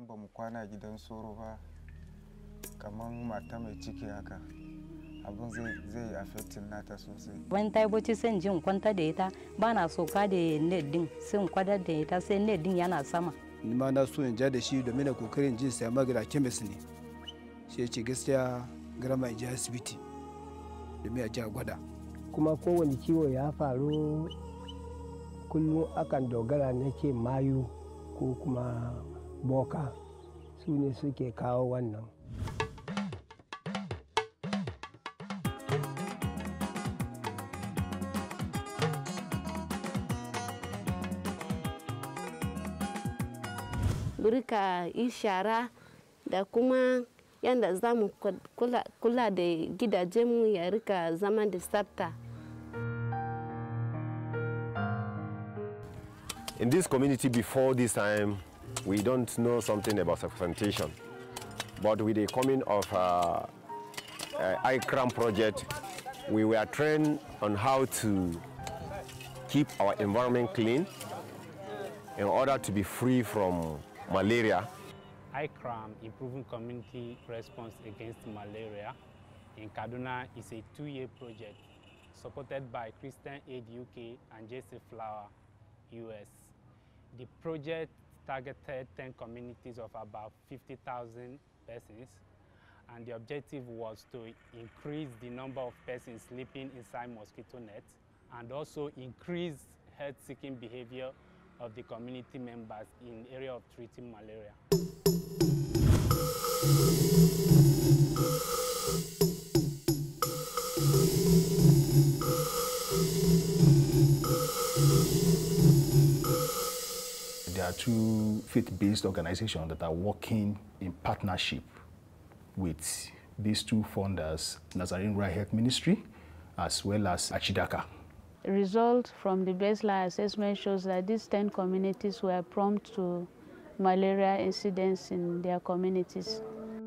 in ba mu kwana gidan soro ba kamar mata mai ciki haka abin zai yi affecting nata sosai wani ta yi bacci sai in ji in kwanta da ita ba na soka da net din sai in kwadar da ita sai net din yana sama ni ma na so in ja da shi domin na kokarin jin sai magana kemis ne shi ya ce gaskiya garama in je asibiti domin a ji a gwada kuma kowane ciwo ya faru kullum akan dogara na ce mayu ko kuma boka su ne suke kawo wannan rika yi shara da kuma yadda za mu kula da gidajenmu ya rika zama da tsafta. In this community before this time, we don't know something about sanitation. But with the coming of uh, uh, ICRAM project, we were trained on how to keep our environment clean in order to be free from malaria. ICRAM, Improving Community Response Against Malaria, in Kaduna is a two-year project supported by Christian Aid UK and JC Flower US. The project targeted 10 communities of about 50,000 persons and the objective was to increase the number of persons sleeping inside mosquito nets and also increase health-seeking behavior of the community members in area of treating malaria. There are two faith-based organizations that are working in partnership with these two funders, Nazarene Rural Health Ministry, as well as Achidaka. Result from the baseline assessment shows that these 10 communities were prompt to malaria incidents in their communities.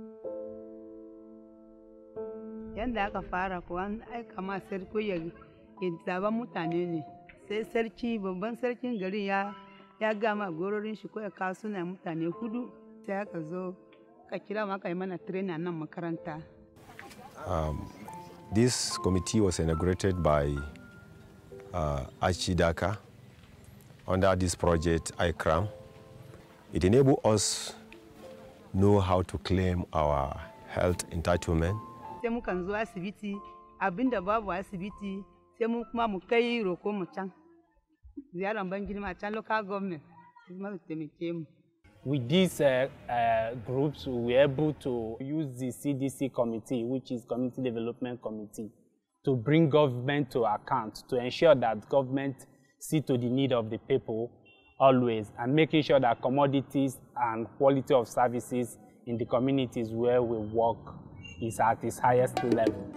Yadda aka fara kuwa an aika ma sarki ya zaba mutane ne, sai sarki babban sarkin garin ya ya gama gororin shi ko ya kawo suna mutane hudu sai aka zo ka kira aka yi mana training nan makaranta. Um, this committee was inaugurated by uh, Archidaka under this project ICRAM. It enabled us know how to claim our health entitlement. Sai mukan zo asibiti abinda babu asibiti sai mu kuma mu kai roko mu can. Ziyaran ban girma can local government kuma su taimake mu. With these uh, uh, groups, we were able to use the CDC committee, which is Community Development Committee, to bring government to account, to ensure that government see to the need of the people always, and making sure that commodities and quality of services in the communities where we work is at its highest level.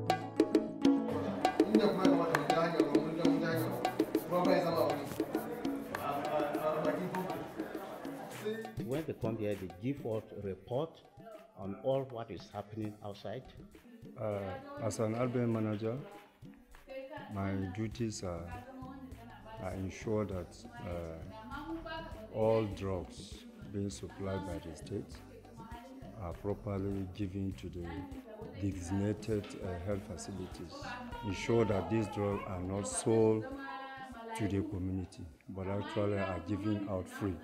When they come here, they give us a report on all what is happening outside. Uh, as an urban manager, my duties are, are ensure that uh, all drugs being supplied by the state are properly given to the designated uh, health facilities. Ensure that these drugs are not sold to the community, but actually are given out free.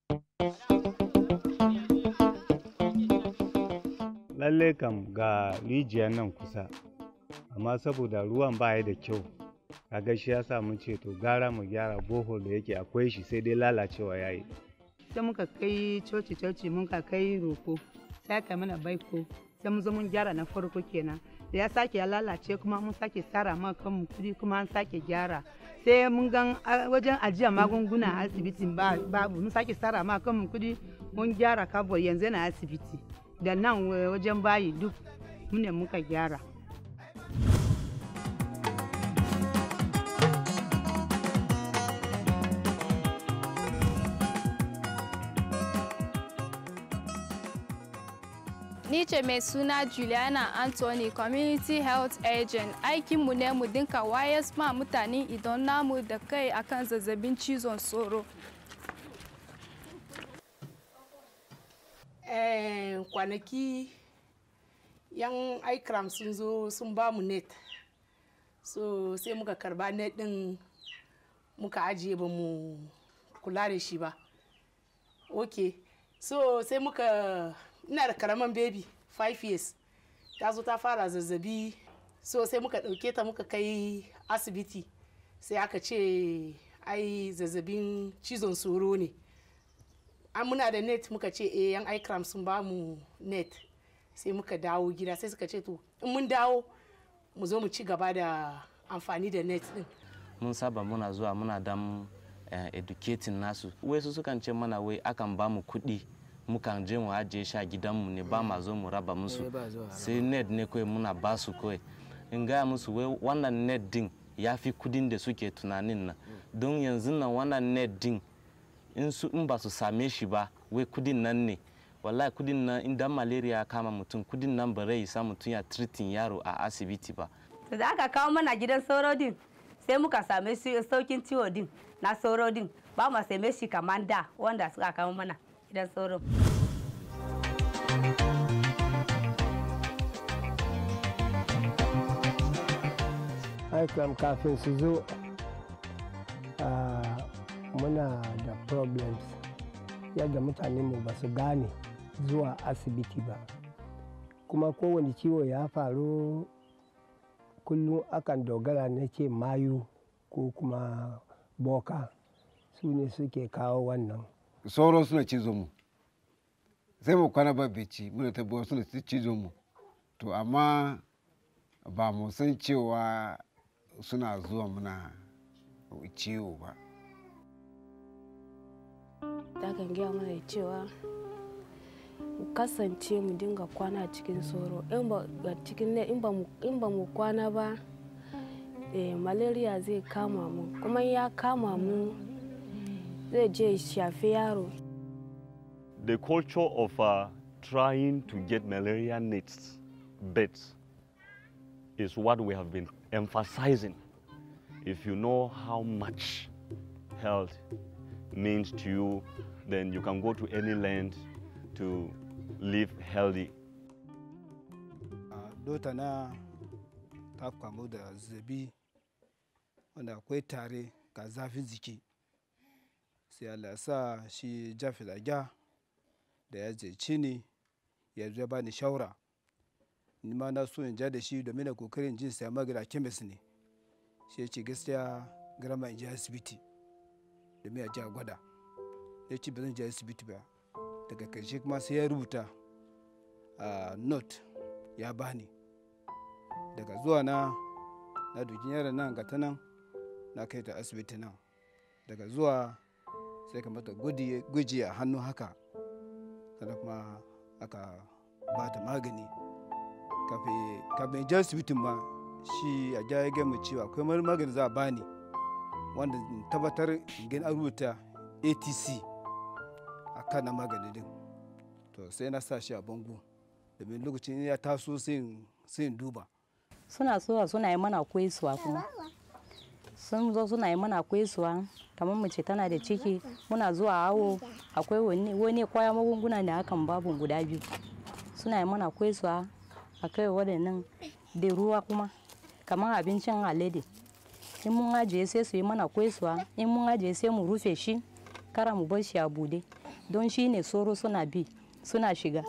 lalle kam ga rijiyar nan kusa amma saboda ruwan baya da kyau kaga shi ya sa mun ce to gara mu gyara bohol da yake akwai shi sai dai lalacewa yayi sai muka kai coci coci muka kai roko sai aka mana baiko sai mun zo mun gyara na farko kenan da ya sake ya lalace kuma mun sake tsara ma kanmu kudi kuma an sake gyara sai mun gan wajen ajiya magunguna a asibitin babu mun sake tsara ma kanmu kudi mun gyara kabur yanzu yana asibiti da nan wajen bayi duk mune muka gyara Ni ce mai suna Juliana Anthony, Community Health Agent. Aikinmu ne mu dinka wayas ma mutane idan namu da kai akan zazzabin cizon sauro. Eh, kwanaki yan ikram sun zo sun ba mu net so sai muka karba net din muka ajiye ba mu kula da shi ba ok so sai muka ina da karaman baby 5 years ta zo ta fara zazzabi so sai muka ɗauke ta muka kai asibiti sai aka ce ai zazzabin cizon soro ne an muna da net muka ce eh yan ikram sun ba mu net sai muka dawo gida sai suka ce to in mun dawo mu zo mu ci gaba da amfani da net din mun saba muna zuwa muna dan uh, educating nasu wasu sukan ce mana wai akan ba mu kuɗi mukan je mu ajiye shi a gidanmu ne ba ma zo mu raba musu sai net ne kawai muna ba su kawai in gaya musu wai wannan net din ya fi kudin da suke tunanin nan don yanzu nan wannan net din in su in ba su same shi ba wai kudin nan ne wallahi kudin nan idan malaria ya kama mutum kudin nan ba rai isa mutum ya treating yaro a asibiti ba to da aka kawo mana gidan sauro din sai muka same shi saukin ciwo din na sauro din ba mu same shi kamar da wanda suka kawo mana gidan sauro aikram kafin su zo muna da problems yadda mutanenmu ba su gane zuwa asibiti ba kuma kowane ciwo ya faru kullum akan dogara na ce mayu ko kuma boka su ne suke kawo wannan sauro suna cizo mu sai mu kwana ba bici muna tabbawa suna cizo mu to amma ba mu san cewa suna zuwa muna ciwo ba ta kan gaya mana cewa mu kasance mu dinga kwana cikin sauro in ba mu kwana ba eh, malaria zai kama mu kuma ya kama mu zai je shafi yaro the culture of uh, trying to get malaria nets beds is what we have been emphasizing. If you know how much health means to you, then you can go to any land to live healthy. Dota na ta kamu da zazzabi wanda akwai tare ga zafin jiki sai Allah sa shi jafi da ya zai ni ya zo ba ni shawara ni ma na so in ja da shi domin na kokarin jin saya magana kemis ne shi ya ce gaskiya garama in je asibiti domin a ji a gwada ya ce ba zan je asibiti ba daga karshe kuma sai ya rubuta a note ya bani daga zuwa na na dukin yaron nan ga ta nan na kai ta asibiti nan daga zuwa sai ka mata gwaji a hannu haka sannan kuma aka ba ta magani kafin je asibitin ma shi a ja ya gama cewa akwai wani magani za a bani wanda tabbatar in an rubuta atc a kan na magani din to sai na sa shi a bango domin lokacin ya taso sai in duba suna zuwa suna yi mana kwaisuwa kuma sun zo suna yi mana kwaisuwa kamar mace tana da ciki muna zuwa awo akwai wani kwaya magunguna da hakan babu guda biyu suna yi mana kwaisuwa a kai waɗannan da ruwa kuma kamar abincin alade in mun ajiye sai su yi mana kwaisuwa in mun ajiye sai mu rufe shi kara mu bar shi a bude don shi ne soro suna bi suna shiga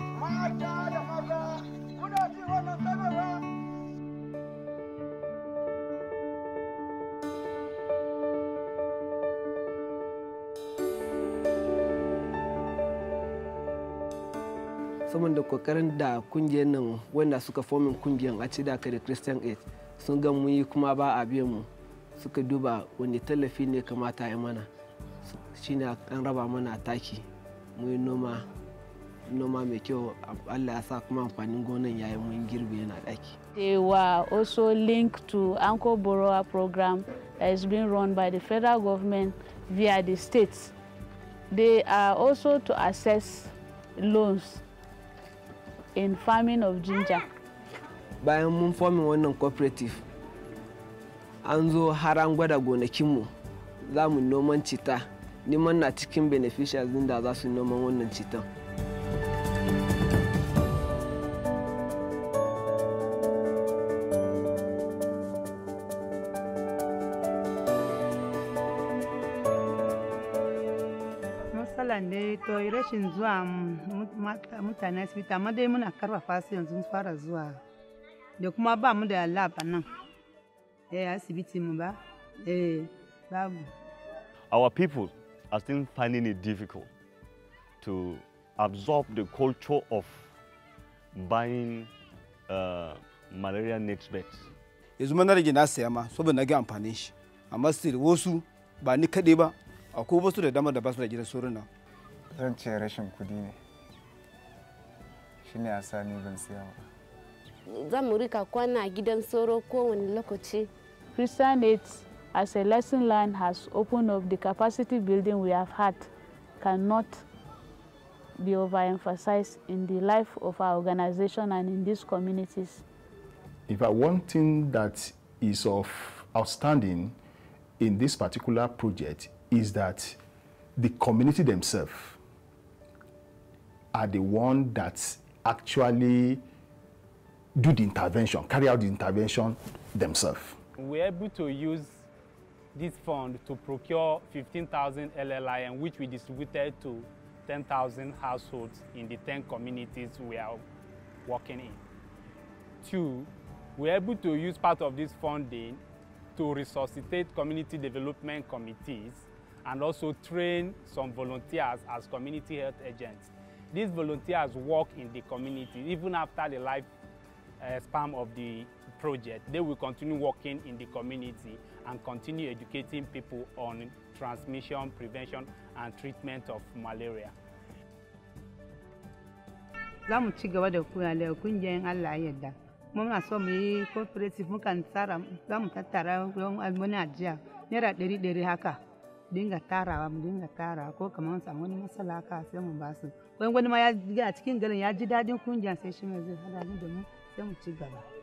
saboda kokarin da kungiyar nan wanda suka fomin kungiyar a ci da da christian aid sun ga mu yi kuma ba a biyan mu suka duba wani tallafi ne kamata ya mana shine an raba mana taki mu yi noma noma mai kyau allah ya sa kuma amfanin gonan yayin mun girbe yana daki They were also linked to Anko Borough program that is being run by the federal government via the states. They are also to assess loans in farming of ginger. bayan mun fomin wannan cooperative an zo har an gwada gonakinmu za mu noman cita neman na cikin beneficiaries din da za su noman wannan citan matsalan ne to rashin zuwa mutane asibiti amma dai muna karfafa su yanzu fara zuwa da kuma ba mu da lab a nan eh asibiti mu ba eh babu Our people are still finding it difficult to absorb the culture of buying uh, malaria net beds. yanzu ma na rage na saya ma saboda na ga amfanin shi amma still wasu ba ni kaɗai ba akwai wasu da dama da ba su da gidan sauran nan zan ce rashin kudi ne shine a sa ni ban siya ba za mu rika kwana a gidan sauro kowane lokaci Christian Aid, as a lesson learned, has opened up the capacity building we have had cannot be overemphasized in the life of our organization and in these communities. In fact, one thing that is of outstanding in this particular project is that the community themselves are the one that actually do the intervention, carry out the intervention themselves. We're able to use this fund to procure 15,000 LLIM, which we distributed to 10,000 households in the 10 communities we are working in. Two, we're able to use part of this funding to resuscitate community development committees and also train some volunteers as community health agents. These volunteers work in the community even after the life uh, span of the project. They will continue working in the community and continue educating people on transmission, prevention and treatment of malaria. za mu ci gaba da kula kungiyar Allah ya yarda kuma muna so mu yi cooperative mukan tsara za mu tattara wani ajiya naira ɗari ɗari haka dinga tarawa mu dinga tarawa ko kamar samu wani matsala haka sai mu ba su wani wani ma ya a cikin garin ya ji daɗin kungiyar sai shi mai zai hada ni da mu sai mu ci gaba